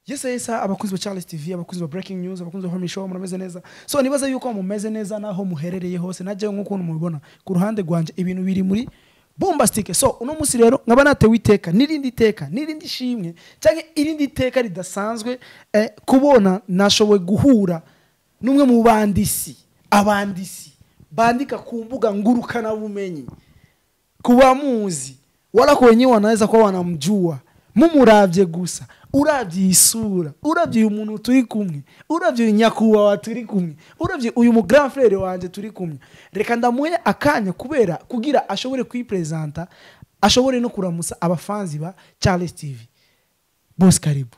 yes yes abakunzi ba Charles TV abakunzi ba breaking news abakunzi ba Homie Show murameze neza so nibaza yuko mumeze neza naho muherereye hose najye nk'ukuntu mubibona ku ruhande rwanje ibintu biri muri bombastic so uno munsi rero nkaba natewe iteka n'irindi teka n'irindi shimwe cyangwa irindi teka ridasanzwe eh, kubona nashoboye guhura n'umwe mu bandisi abandisi bandika ku mbuga ngurukanabumenyi kuba muzi wala kwenyewe wanaweza kuwa wanamjua mumuravye gusa uravye isura uravye uyu muntu turi kumwe uravye uyu nyakubahwa turi kumwe uravye uyu mu grand frere wanje turi kumwe reka ndamuhe akanya kubera kugira ashobore kwipresenta ashobore no kuramusa abafanzi ba charles tv bos karibu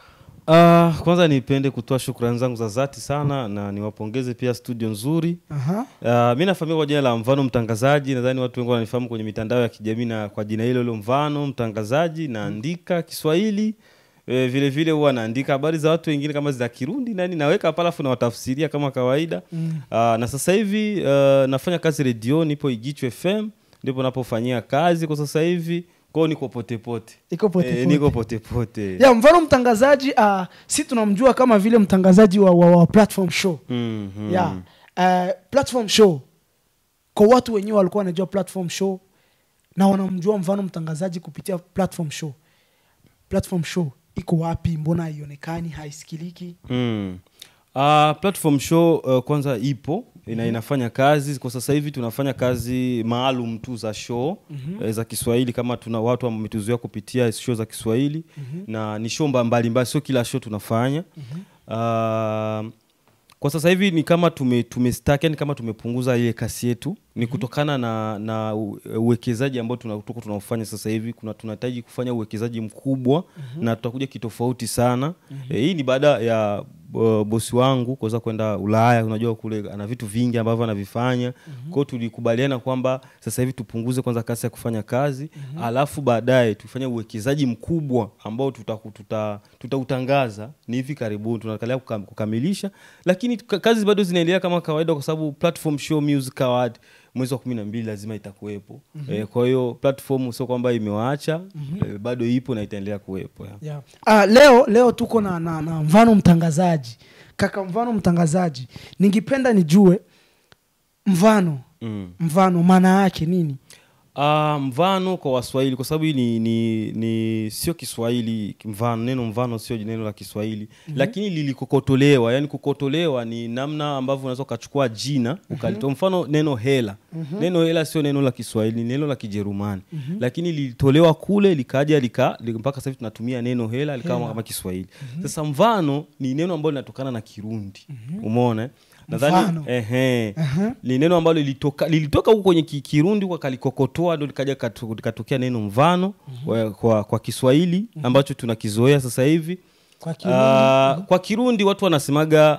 Uh, kwanza nipende kutoa shukrani zangu za dhati sana na niwapongeze pia studio nzuri. Aha. Uh, mi nafahamika kwa jina la Mvano Mtangazaji, nadhani watu wengi wananifahamu kwenye mitandao ya kijamii na kwa jina hilo hilo Mvano Mtangazaji. Naandika Kiswahili e, vile vile huwa naandika habari za watu wengine kama za Kirundi nani naweka pale afu nawatafsiria kama kawaida mm. uh, na sasa hivi uh, nafanya kazi redio, nipo Igichu FM ndipo napofanyia kazi kwa sasa hivi kwao, niko potepote Iko pote Eh, pote. niko potepote ya mfano mtangazaji uh, si tunamjua kama vile mtangazaji wa, wa, wa platform show Mhm. yeah. uh, platform show kwa watu wenyewe walikuwa wanajua platform show na wanamjua mfano mtangazaji kupitia platform show platform show iko wapi mbona haionekani haisikiliki Mm. Uh, platform show uh, kwanza ipo ina, inafanya kazi kwa sasa hivi tunafanya kazi maalum tu za show mm-hmm. za Kiswahili kama tuna watu ambao wametuzoea kupitia show za Kiswahili mm-hmm. na ni show mba- mbalimbali, sio kila show tunafanya mm-hmm. uh, kwa sasa hivi ni kama tume, tume stack, yani kama tumepunguza ile kasi yetu ni kutokana na, na u- uwekezaji ambao tuna- tuko tunaofanya sasa hivi kuna tunahitaji kufanya uwekezaji mkubwa na tutakuja kitofauti sana e, hii ni baada ya uh, bosi wangu kuweza kwenda Ulaya. Unajua kule ana vitu vingi ambavyo anavifanya kwa hiyo tulikubaliana kwamba sasa hivi tupunguze kwanza kasi ya kufanya kazi alafu baadaye tufanye uwekezaji mkubwa ambao tutautangaza tuta, tutautangaza ni hivi karibuni tunakalia kukam, kukamilisha lakini ka- kazi bado zinaendelea kama kawaida kwa sababu platform show music award mwezi wa kumi na mbili lazima itakuwepo mm-hmm. e, kwa hiyo platform sio kwamba imewaacha mm-hmm. e, bado ipo na itaendelea kuwepo ya. yeah. uh, leo leo tuko na, na, na mfano mtangazaji kaka mfano mtangazaji ningependa nijue mfano mm. mfano maana yake nini Uh, mvano kwa waswahili kwa sababu hii ni, ni, ni sio kiswahili mvano neno mvano sio neno la kiswahili mm-hmm. lakini lilikokotolewa yani kukotolewa ni namna ambavyo unaweza ukachukua jina ukalitoa mfano neno hela mm-hmm. neno hela sio neno la kiswahili ni neno la kijerumani mm-hmm. lakini lilitolewa kule likaja lika, li- mpaka sasa hivi tunatumia neno hela likawa kama kiswahili mm-hmm. sasa mvano ni neno ambalo linatokana na kirundi mm-hmm. umeona eh? Mfano. nadhani ehe Aha. ni neno ambalo lilitoka lilitoka huko kwenye ki- kirundi huko kalikokotoa ndo likaja katu- likatokea neno mvano kwa, kwa, kwa kiswahili ambacho tunakizoea sasa hivi kwa uh, kwa kirundi watu wanasemaga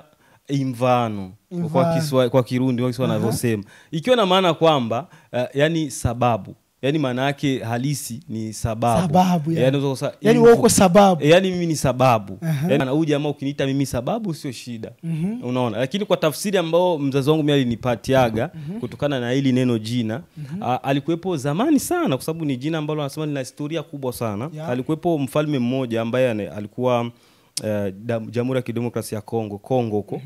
imvano kwa, Imvano. kiswa, kwa kirundi wasi wanavyosema ikiwa na maana kwamba uh, yani sababu yani maana yake halisi ni sababu Sababu, ya. yani, unaweza kusema yani imvu- wewe uko sababu E, yani mimi ni sababu Aha. yani, huyu jamaa ukiniita mimi sababu sio shida unaona lakini kwa tafsiri ambao mzazi wangu mimi alinipatiaga kutokana na hili neno jina a, alikuwepo zamani sana kwa sababu ni jina ambalo anasema lina historia kubwa sana Yeah. alikuwepo mfalme mmoja ambaye ane- alikuwa eh, dam- jamhuri ya kidemokrasia ya kongo kongo huko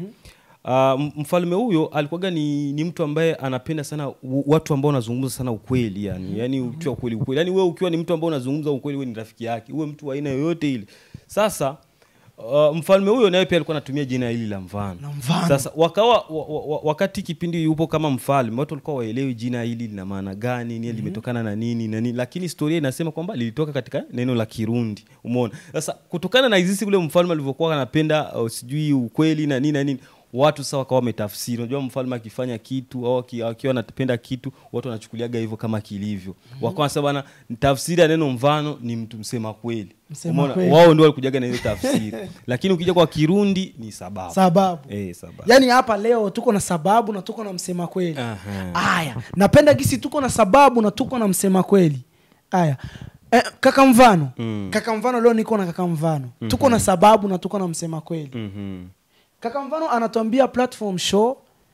Uh, mfalme huyo alikuwaga ni, ni mtu ambaye anapenda sana u- watu ambao wanazungumza sana ukweli yani yani ukiwa ukweli ukweli yani wewe ukiwa ni mtu ambao unazungumza ukweli wewe ni rafiki yake uwe mtu wa aina yoyote ile sasa uh, mfalme huyo naye pia alikuwa anatumia jina hili la mfano Na mfano. sasa wakawa wa, wa, wa, wakati kipindi yupo kama mfalme watu walikuwa waelewi jina hili lina maana gani ni limetokana na nini na nini lakini historia inasema kwamba lilitoka katika neno la kirundi umeona sasa kutokana na jinsi ule mfalme alivyokuwa anapenda uh, sijui ukweli na nini na nini watu sasa wakawa wametafsiri unajua mfalme akifanya kitu au aki- akiwa anapenda kitu watu wanachukuliaga hivyo kama kilivyo wakawa wanasema bana tafsiri ya neno mfano ni mtu msema kweli Msema Umeona? kweli. wao ndio walikujaga na hiyo tafsiri lakini ukija kwa kirundi ni sababu sababu eh, sababu yaani hapa leo tuko na sababu na tuko na msema kweli Aha. aya napenda gisi tuko na sababu na tuko na msema kweli aya eh, kaka mfano Mm. kaka mfano leo niko na kaka mfano tuko na sababu na tuko na msema kweli Mhm. kaka mfano anatuambia platform show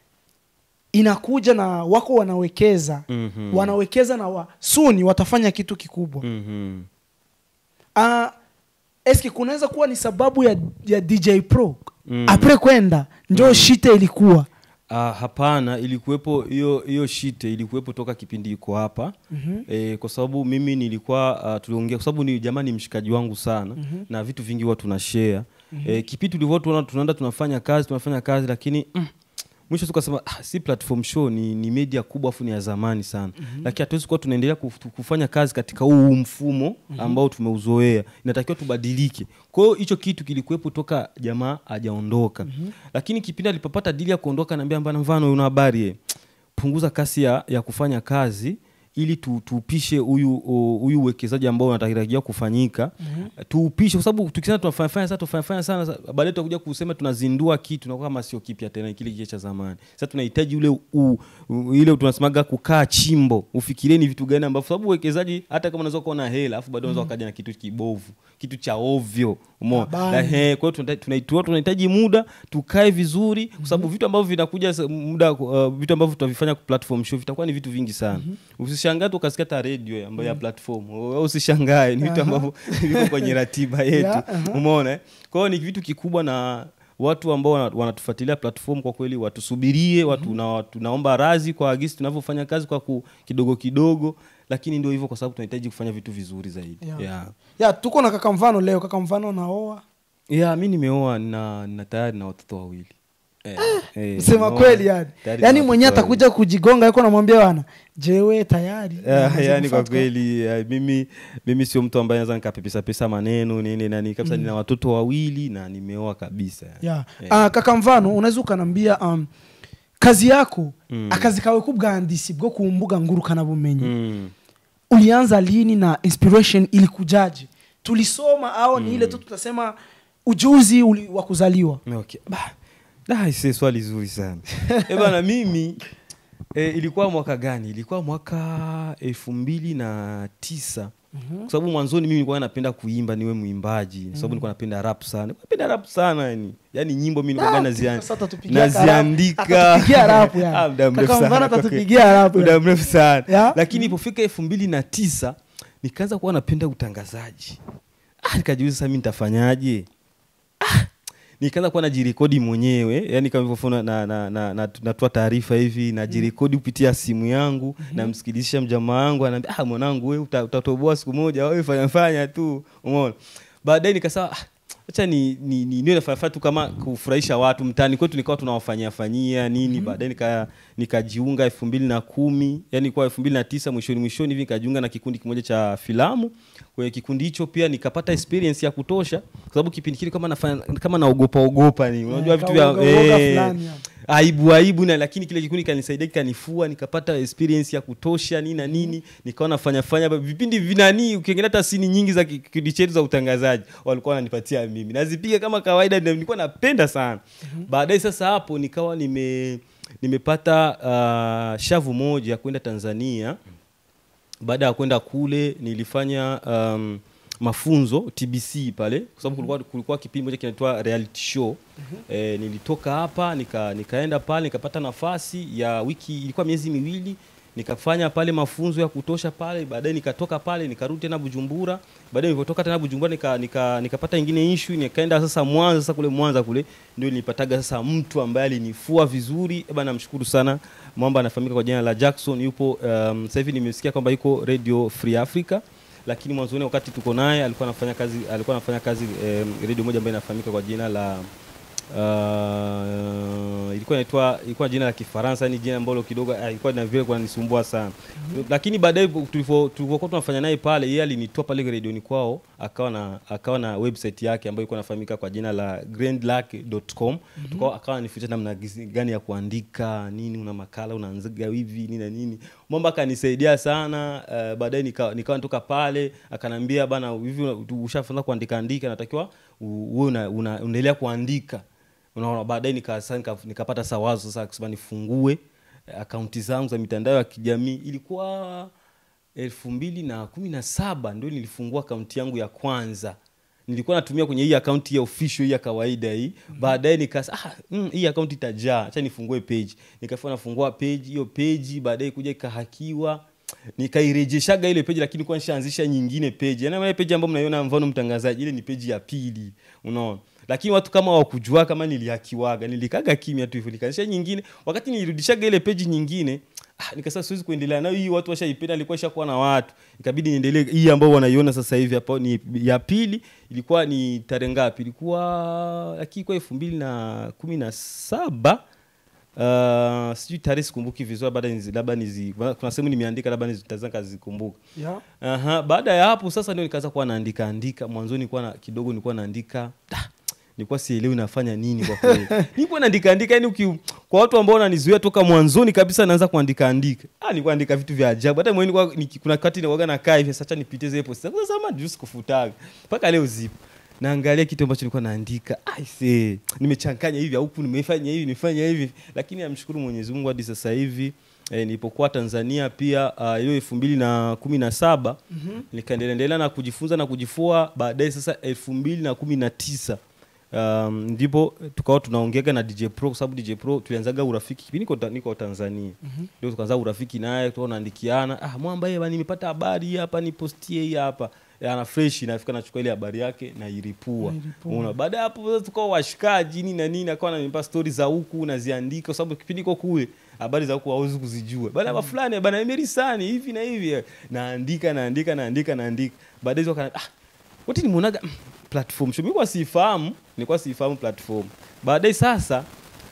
inakuja na wako wanawekeza Mhm. wanawekeza na wa, suni watafanya kitu kikubwa Mhm. Ah, eske kunaweza kuwa ni sababu ya, ya dj pro mm. apre kwenda njo mm. shite ilikuwa Ah, hapana ilikuwepo hiyo hiyo shite ilikuwepo toka kipindi iko hapa mm-hmm. e, kwa sababu mimi nilikuwa uh, tuliongea kwa sababu ni jamaa ni mshikaji wangu sana mm-hmm. na vitu vingi huwa tuna share mm-hmm. e, kipindi tulivyo tunaona tunaenda tunafanya kazi tunafanya kazi lakini mm, mwisho tukasema ah, si platform show ni, ni media kubwa afu ni ya zamani sana mm-hmm. lakini hatuwezi kuwa tunaendelea kuf- kufanya kazi katika huu mfumo ambao tumeuzoea inatakiwa tubadilike kwa hiyo hicho kitu kilikuwepo toka jamaa hajaondoka mm-hmm. lakini kipindi alipopata dili ya kuondoka naambia mbana mfano una habari eh, punguza kasi ya, ya kufanya kazi ili tu, tuupishe huyu o, huyu uwekezaji ambao unatarajiwa kufanyika mm-hmm. tuupishe kwa sababu tukisema tunafanya sana tunafanya sana sa- baadaye tutakuja kusema tunazindua kitu tunakuwa kama sio kipya tena ni kile kile cha zamani sasa tunahitaji ule u, u, ile tunasemaga kukaa chimbo ufikirie ni vitu gani ambavyo sababu uwekezaji hata kama unaweza kuwa na hela afu baadaye unaweza wakaja na kitu kibovu kitu cha ovyo umeona Habari. Na, eh, kwa hiyo tunahitaji- tunahitaji tunahitaji muda tukae vizuri kwa sababu vitu ambavyo vinakuja sa- muda uh, vitu ambavyo tutavifanya kwa platform show vitakuwa ni vitu vingi sana usishangae tu ukasikia hata radio ambayo ya platform Wewe usishangae ni vitu ambavyo viko kwenye ratiba yetu Yeah, aha. umeona eh? kwa hiyo ni vitu kikubwa na watu ambao wana- wanatufuatilia platform kwa kweli watusubirie watu na, tunaomba razi kwa agisi tunavyofanya kazi kwa ku, kidogo kidogo lakini ndio hivyo kwa sababu tunahitaji kufanya vitu vizuri zaidi Yeah. yeah. ya tuko na kaka mfano leo kaka mfano naoa ya mi nimeoa na, na tayari na watoto wawili eh, eh, sema nimeoa, kweli yani tayari na yaani watoto mwenyewe wawili. atakuja kujigonga yuko namwambia wana jewe tayari Ah, Naweza yani kwa kufuata. kweli ah, mimi mimi sio mtu ambaye naweza nikapepesa pesa maneno nini nani kabisa nina watoto wawili na nimeoa kabisa yeah. Eh. Ah, kaka mfano unaweza ukanambia um, kazi yako Mm. akazi kawe k'ubwandisi bwo ku mbuga ngurukanabumenyi mm. ulianza lini na inspiration ilikujaje tulisoma au ni ile tu tutasema ujuzi uli, wa kuzaliwa okay. Bah, da, ise swali zuri sana e bana mimi e, ilikuwa mwaka gani ilikuwa mwaka elfu mbili na tisa kwa sababu mwanzoni mimi nilikuwa napenda kuimba niwe mwimbaji kwa sababu nilikuwa napenda rap sana napenda rap sana yani yani nyimbo mimi nilikuwa Ah, nazian- sasa atatupigia naziandika atatupigia rap yani. Ah, muda mrefu Kaka sana Mvana kwa kweli. atatupigia rap muda yani. mrefu sana Ya? lakini ilipofika elfu mbili na tisa nikaanza kuwa napenda utangazaji ah, nikajiuliza sasa mi nitafanyaje ah, nikaanza kuwa najirekodi mwenyewe yani kama hivyo na, na, na, na, natoa taarifa hivi najirekodi kupitia simu yangu namsikilizisha mjamaa wangu anaambia ah, mwanangu we uta, utatoboa siku moja wewe fanya fanya tu umeona baadaye nikasema ah, acha ni, ni, ni, niwe nafanya tu kama kufurahisha watu mtaani kwetu nikawa tunawafanyia fanyia nini baadaye nika nikajiunga elfu mbili na kumi yani kwa elfu mbili na tisa mwishoni mwishoni hivi nikajiunga na kikundi kimoja cha filamu kwenye kikundi hicho pia nikapata experience ya kutosha kwa sababu kipindi kile kama nafanya kama naogopa ogopa ni unajua Eh, vitu vya kauoga- uoga eh, fulani yani. aibu aibu na lakini kile kikundi kanisaidia kikanifua nikapata experience ya kutosha nini na nini nikawa nafanya fanya vipindi vinani ukiangalia hata sini nyingi za ki- kikundi chetu za utangazaji walikuwa wananipatia mimi nazipiga kama kawaida na nilikuwa napenda sana baadaye sasa hapo nikawa nime nimepata uh, shavu moja ya kwenda tanzania baada ya kwenda kule nilifanya um, mafunzo tbc pale kwa sababu kulikuwa, kulikuwa kipindi moja kinaitwa reality show e, nilitoka hapa nika, nikaenda pale nikapata nafasi ya wiki ilikuwa miezi miwili nikafanya pale mafunzo ya kutosha pale baadaye nikatoka pale nikarudi tena bujumbura baadaye nilipotoka tena bujumbura nika, nika, nikapata ingine issue nikaenda sasa mwanza sasa kule mwanza kule ndio nilipataga sasa mtu ambaye alinifua vizuri eba namshukuru sana mwamba anafahamika kwa jina la jackson yupo um, sasa hivi nimesikia kwamba yuko radio free africa lakini mwanzoni wakati tuko naye alikuwa anafanya kazi alikuwa anafanya kazi um, radio moja ambayo inafahamika kwa jina la uh, ilikuwa inaitwa ilikuwa jina la Kifaransa, ni jina ambalo kidogo ah, ilikuwa na vile kunanisumbua sana lakini baadaye tulivyo- tulivyokuwa tunafanya naye pale, yeye alinitoa pale redioni kwao, akawa na akawa na website yake ambayo ilikuwa inafahamika kwa jina la grandlac.com tukao akawa anifundisha namna gisi- gani ya kuandika nini, una makala unaanzaga hivi nini na nini, mambo akanisaidia sana. Uh, baadaye nika- nikawa natoka pale, akanambia bana, hivi una- ushafunza kuandika andika, natakiwa u- uwe una- una- unaendelea kuandika unaona baadaye nika, sasa nika, nikapata sawazo sasa kusema nifungue eh, akaunti zangu za mitandao ya kijamii ilikuwa elfu mbili na kumi na saba ndio nilifungua akaunti yangu ya kwanza nilikuwa natumia kwenye hii akaunti ya official hii ya kawaida hii baadaye nikasa ah, mm, hii akaunti itajaa acha nifungue page nikafua nafungua page hiyo page baadaye kuja ikahakiwa nikairejeshaga ile peji lakini kwa nishaanzisha nyingine peji yani ile peji ambayo mnaiona mfano mtangazaji ile ni peji ya pili unaona lakini watu kama wakujua kama nilihakiwaga nilikaga kimya tu hivyo nikaanzisha nyingine wakati nilirudishaga ile peji nyingine ah, nikasema siwezi kuendelea nayo hii watu washaipenda ilikuwa ishakuwa na watu ikabidi niendelee hii ambao wanaiona sasa hivi hapa ni ya pili ilikuwa ni tarehe ngapi ilikuwa lakini ilikuwa elfu mbili na kumi na saba Uh, sijui tarehe sikumbuki vizuri labda nizi- labda nizi kuna sehemu nimeandika labda nizitaweza kazikumbuka yeah. Aha, baada ya hapo sasa ndio nikaanza kuwa naandika andika mwanzoni nilikuwa na kidogo nilikuwa naandika da, nilikuwa sielewi nafanya nini kwa kweli nilikuwa naandika andika yani uki, kwa watu ambao wananizuia toka mwanzoni kabisa naanza kuandika andika ah nilikuwa naandika vitu vya ajabu hata mwenyewe nilikuwa niki- kuna wakati nilikuwa nakaa hivi sasa nipitie zile post sasa sama juice kufutaga mpaka leo zipo naangalia kitu ambacho nilikuwa naandika aise nimechanganya hivi huku nimefanya hivi nimefanya hivi lakini namshukuru Mwenyezi Mungu hadi sasa hivi E, nilipokuwa Tanzania pia ah, hiyo elfu mbili na kumi na saba nikaendelea na kujifunza na kujifua baadaye sasa elfu mbili na kumi na tisa um, ndipo tukawa tunaongeaga na DJ Pro kwa sababu DJ Pro tulianzaga urafiki kipindi niko, niko Tanzania ndio tukaanza urafiki naye tukawa tunaandikiana ah mwamba yeye bana nimepata habari hii hapa nipostie hii hapa Ya, ana fresh nafika nachukua ile habari yake nairipua Nairipua. Unaona, baada ya hapo sasa tukawa washikaji nini na nini akawa ananipa stori za huku naziandika kwa sababu kipindi iko kule habari za huku hauwezi kuzijua baada ya fulani bana emerisani hivi na hivi eh, naandika naandika naandika naandika baadaye hizo wakana- ah wote nimeonaga mm, platform show mimi kwa siifahamu nilikuwa siifahamu platform baadaye sasa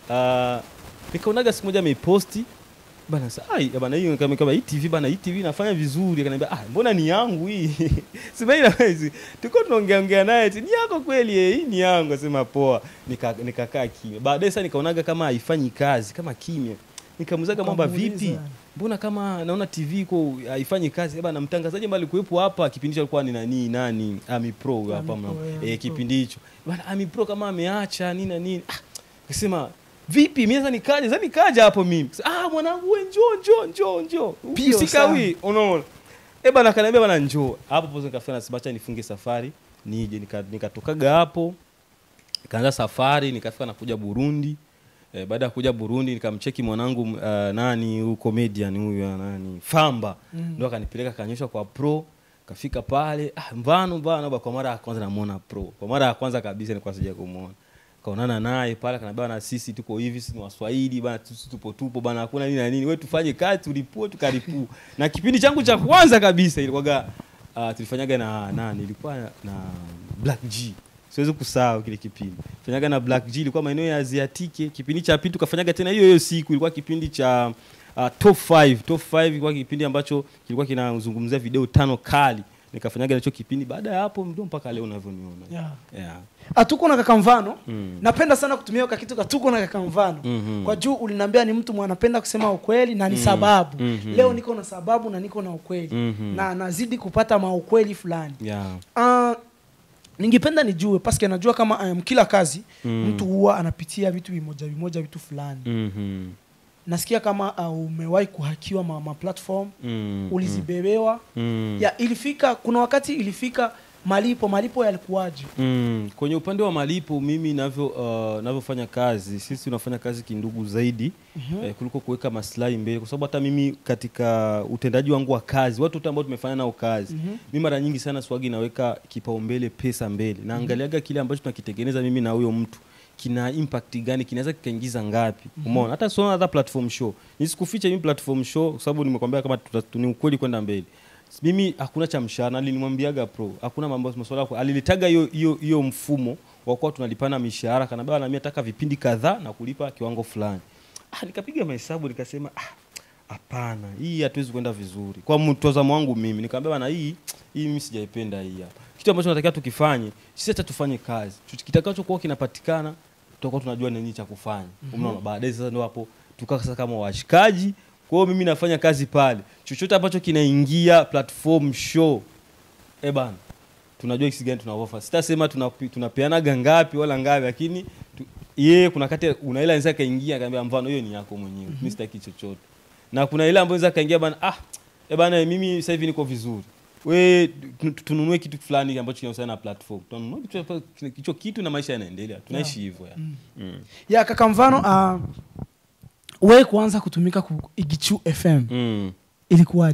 uh, nikaonaga siku moja ameiposti bana sa ai bana hiyo kama kama hii TV bana hii TV inafanya vizuri akaniambia ah mbona ni yangu hii sema ila hizi tuko tunaongea ongea naye eti, ni yako kweli eh hii ni yangu sema poa nika nikakaa kimya baadaye sasa nikaonaga kama haifanyi kazi kama kimya nikamuzaga mwamba Ukamuuliza. vipi mbona kama naona tv iko haifanyi kazi bana mtangazaji ambaye alikuwepo hapa kipindi hicho alikuwa ni nani nani ami pro huyo hapa Ami Pro, mna- yeah, eh, Ami Pro. kipindi hicho bana ami pro kama ameacha nini na nini ah, kasema vipi mimi sasa nikaja sasa nikaja hapo mimi Sasa, ah mwanangu we njoo njoo njoo njoo Pio usikawi unaona eh bana kaniambia bana njoo hapo pozo nikafanya nasema acha nifunge safari nije nika- nikatokaga hapo nikaanza safari nikafika nakuja Burundi eh, baada ya kuja Burundi nikamcheki mwanangu uh, nani huyu comedian huyu uh, nani Famba Mm. ndo akanipeleka kanyosha kwa pro kafika pale ah, mvano mvano ba- kwa mara ya kwanza namuona pro kwa mara ya kwanza kabisa nilikuwa sija kumuona kaonana naye pale kanaambia na sisi tuko hivi sisi ni waswahili bana sisi tupo tupo bana hakuna nini na nini wewe tufanye kazi tulipue tukaripue na kipindi changu cha kwanza kabisa ilikuwaga uh, tulifanyaga na nani ilikuwa na Black G siwezi kusahau kile kipindi fanyaga na Black G ilikuwa maeneo ya Aziatike kipindi cha pili tukafanyaga tena hiyo hiyo siku ilikuwa kipindi cha uh, top 5 top 5 ilikuwa kipindi ambacho kilikuwa kinazungumzia video tano kali nikafanyaga nacho kipindi baada ya hapo ndio mpaka leo unavyoniona Yeah. yeah. hatuko na kaka mfano Mm. napenda sana kutumia ka kitu katuko na kaka mfano Mhm. kwa juu uliniambia ni mtu mwanapenda kusema ukweli na ni sababu Mhm. leo niko na sababu na niko na ukweli Mhm. na nazidi kupata maukweli fulani Yeah. uh, ningependa nijue paske najua kama um, kila kazi Mm. mtu huwa anapitia vitu vimoja vimoja vitu fulani Mhm. nasikia kama uh, umewahi kuhakiwa ma, ma platform Mm. ulizibebewa Mm. ya ilifika kuna wakati ilifika malipo malipo yalikuwaje Mm, kwenye upande wa malipo mimi navyo uh, navyofanya kazi sisi tunafanya kazi kindugu zaidi mm-hmm. eh, kuliko kuweka maslahi mbele kwa sababu hata mimi katika utendaji wangu wa kazi watu wote ambao tumefanya nao kazi mm-hmm. mi mara nyingi sana swagi naweka kipaumbele pesa mbele naangaliaga kile ambacho tunakitengeneza mimi na huyo mtu kina impact gani kinaweza kikaingiza ngapi umeona hata sio hata platform show nisikufiche mimi platform show kwa sababu nimekwambia kama tuta- ni ukweli kwenda mbele mimi hakuna cha mshahara alinimwambiaga pro hakuna mambo masuala yako alilitaga hiyo hiyo hiyo mfumo wa kuwa tunalipana mishahara kanambia na mimi nataka vipindi kadhaa na kulipa kiwango fulani ah, nikapiga mahesabu nikasema ah, hapana hii hatuwezi kwenda vizuri kwa mtazamo wangu mimi nikamwambia bana hii hii mimi sijaipenda hii hapa kitu ambacho natakiwa tukifanye sisi hata tufanye kazi Chochote kitakachokuwa kinapatikana tutakuwa tunajua nini cha kufanya umeona baadaye sasa ndio hapo tukaa sasa kama washikaji kwa hiyo mimi nafanya kazi pale chochote ambacho kinaingia platform show eh bana tunajua kisi gani tuna offer sitasema tunapi- tunapeanaga ngapi wala ngapi lakini tu, yeye kuna kati una ile anaweza kaingia akaambia mfano hiyo ni yako mwenyewe mimi sitaki chochote na kuna ile ambayo anaweza kaingia bana ah eh bana mimi sasa hivi niko vizuri we tu- tu- tununue kitu fulani ambacho kinahusiana na platform tununue kitu ambacho- hicho kitu na maisha yanaendelea tunaishi hivyo ya mm. ya kaka mfano uh, we kuanza kutumika ku igichu fm Mm. ilikuwaje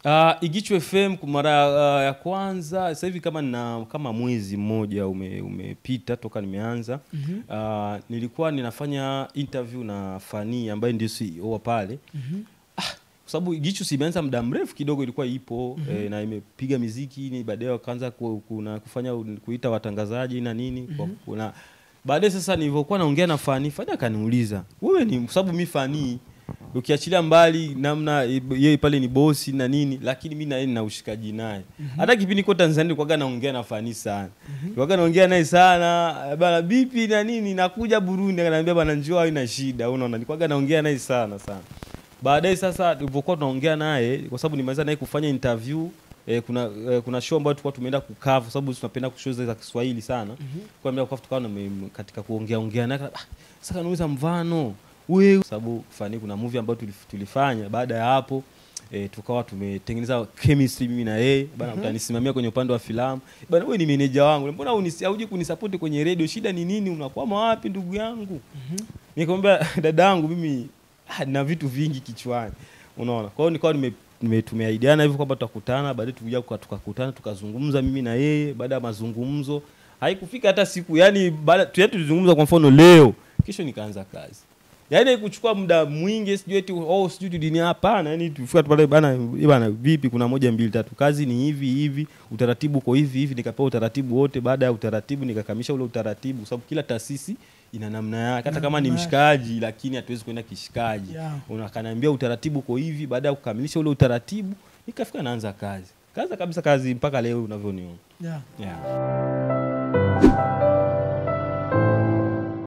Uh, Igichu FM kwa mara uh, ya kwanza sasa hivi kama nina kama mwezi mmoja ume, umepita toka nimeanza mm-hmm. uh, nilikuwa ninafanya interview na Fani ambaye ndio CEO wa pale mm-hmm. ah, kwa sababu Igichu simeanza muda mrefu kidogo ilikuwa ipo mm-hmm. eh, na imepiga miziki ni baadaye wakaanza ku, kuna kufanya kuita watangazaji na nini mm-hmm. kwa, kuna baadaye sasa nilivyokuwa naongea na Fani Fani akaniuliza wewe ni kwa sababu mi Fani ukiachilia mbali namna yeye pale ni bosi na nini lakini mi naye nina ushikaji naye hata kipindi niko tanzania nilikuwaga naongea na fani sana nilikuwaga naongea naye sana bana bipi na nini nakuja burundi akaniambia bana njoo haina shida unaona nilikuwaga naongea naye sana sana baadaye sasa tulivyokuwa tunaongea naye kwa sababu nimeweza naye kufanya interview Eh, kuna eh, kuna show ambayo tulikuwa tumeenda kukaa kwa sababu tunapenda show za Kiswahili sana. Mm-hmm. Kwa hiyo tukawa na katika kuongea ongea naye ah, sasa kanauliza mvano wewe kwa sababu fani kuna movie ambayo tulif- tulifanya baada ya hapo E, tukawa tumetengeneza chemistry mimi na yeye bana utanisimamia kwenye upande wa filamu bana wewe ni meneja wangu mbona unisi- hauji kunisapoti kwenye radio shida ni nini unakwama wapi ndugu yangu nikamwambia dada yangu mimi ah, na vitu vingi kichwani unaona kwa hiyo nikawa nime nime- tumeahidiana hivyo kwamba tutakutana baadaye tukuja tuka- tukakutana tukazungumza mimi na yeye baada ya mazungumzo haikufika hata siku yani baada tu tulizungumza kwa mfano leo kesho nikaanza kazi yaani haikuchukua muda mwingi sijui eti oh sijui tudini hapana yani tufika tu pale bana eh, bana vipi kuna moja mbili tatu kazi ni hivi hivi utaratibu uko hivi hivi nikapewa utaratibu wote baada ya utaratibu nikakamilisha ule utaratibu kwa sababu kila taasisi ina namna yake hata kama ni namna yake. mshikaji lakini hatuwezi kwenda kishikaji Yeah. unakaniambia utaratibu uko hivi baada ya kukamilisha ule utaratibu nikafika naanza kazi kaza kabisa kazi mpaka leo unavyoniona yeah. yeah.